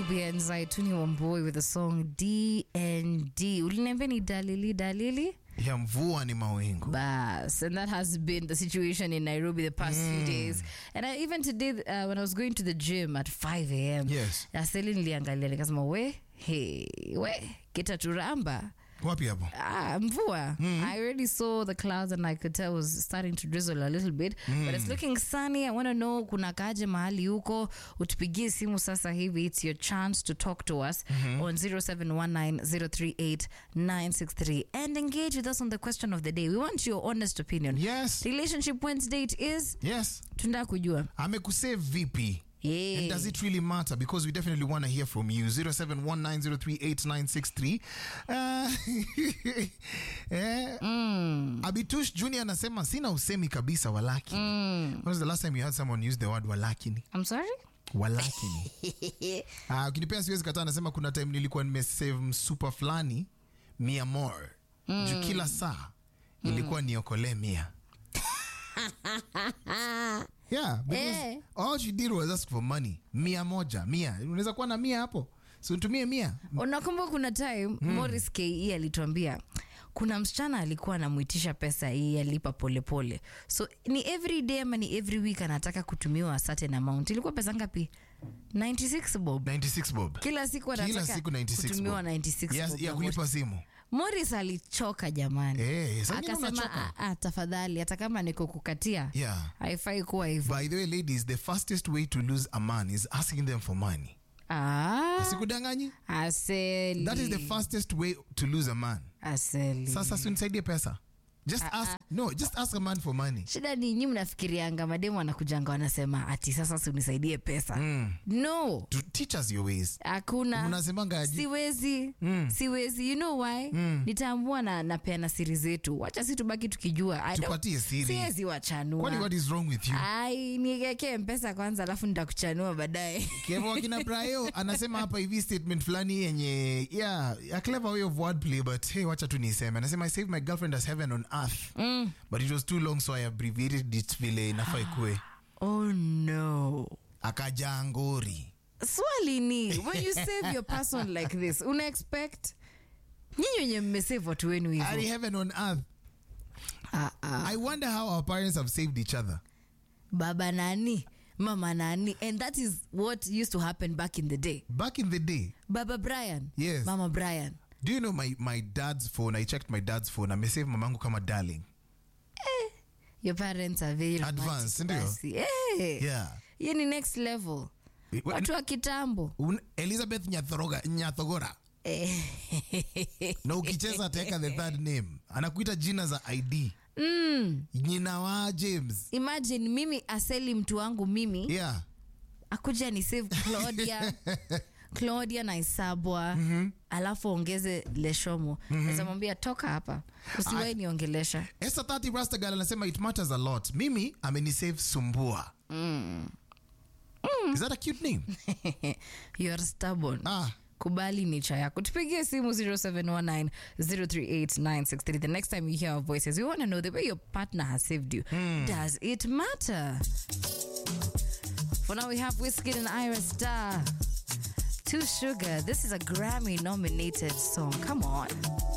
Nubians, I Tuni Wamboi with the song DND. Uliniambia ni dalili dalili? ya mvua ni mawingu Bas, and that has been the situation in Nairobi the past few days. And I, even today, uh, when I was going to the gym at 5 a.m., Yes. Aseli niliangalia nikasema, we, hey, we, kita turamba. wapi hapo Ah, mvua. I already saw the clouds and I could tell it was starting to drizzle a little bit. But it's looking sunny. I want to know kuna kaje mahali huko. Utupigie simu sasa hivi. It's your chance to talk to us on 0719-038-963 and engage with us on the question of the day. We want your honest opinion. yes Relationship Wednesday it is. yes Tunataka kujua. amekusave vipi Yeah. And does it really matter? Because we definitely want to hear from you. 0719038963. Uh, eh, Abitush Junior anasema sina usemi kabisa walakini. When was the last time you heard someone use the word walakini? I'm sorry? Walakini. Ah, ukinipea siwezi kataa anasema kuna time nilikuwa nimesave msupa fulani mia more. Juu kila saa ilikuwa niokolee mia. Yeah, because Eh. all she did was ask for money. Mia moja, mia. Unaweza kuwa na mia hapo. So nitumie mia. unakumbuka kuna time Morris ke alituambia kuna msichana alikuwa anamwitisha pesa hii alipa polepole so ni every day ama ni every week anataka kutumiwa a certain amount ilikuwa pesa ngapi 96 bob 96 bob. kila siku Kila anataka siku 96 kutumiwa bob. 96 Yes, bob ya na kulipa simu. Morris alichoka jamani Eh, saa ingine akasema unachoka. "Ah, ah, tafadhali hata kama niko kukatia Yeah. haifai kuwa hivyo By the way, ladies, the fastest way to lose a man is asking them for money. ah, Sikudanganyi? aseli That is the fastest way to lose a man. aseli Sasa si unisaidie pesa. Just ask no, just ask a man for money. shida ni nyi mnafikirianga mademu wanakujanga wanasema ati sasa si unisaidie pesa no To teach us your ways. hakuna Mnasemanga aje? siwezi siwezi you know why nitaambua na napeana siri zetu wacha si tubaki tukijua I don't- Tupatie siri. siwezi wachanua Kwani what is wrong with you? ai niekee mpesa kwanza alafu nitakuchanua baadaye Kevo akina Brayo anasema hapa hivi statement fulani yenye yeah, a clever way of wordplay but hey, wacha tu niseme. Anasema I saved my girlfriend as heaven on earth. But it was too long so I abbreviated it vile inafaa ikue. oh no Akaja ngori. swali ni when you save your person like this una expect nyinyi wenye mmesave watu wenu Ari hivyo heaven on earth. ah, ah. I wonder how our parents have saved each other. baba nani mama nani and that is what used to happen back in the day Back in the day, baba brian Yes. mama brian do you know my, my dad's phone? I checked my dad's phone. Amesave mamangu kama darling. your parents are very romantic Advanced, ndio? basi. Eh, Yeah. hiyo ni next level watu wa kitambo Un- Elizabeth Nyathoroga, Nyathogora. Eh. na ukicheza ataweka the third name anakuita jina za id mm. jina wa james imagine mimi aseli mtu wangu mimi yeah akuja ni save claudia claudia na isabwa alafu ongeze leshomo mm toka hapa usiwai niongelesha esa 30 rastagal anasema it matters a lot mimi amenisave sumbua is that a cute name you are stubborn ah kubali nicha yako tupigie simu 0719038963 the next time you hear our voices we want to know the way your partner has saved you does it matter for now we have whiskey and ira star Too sugar this is a grammy nominated song come on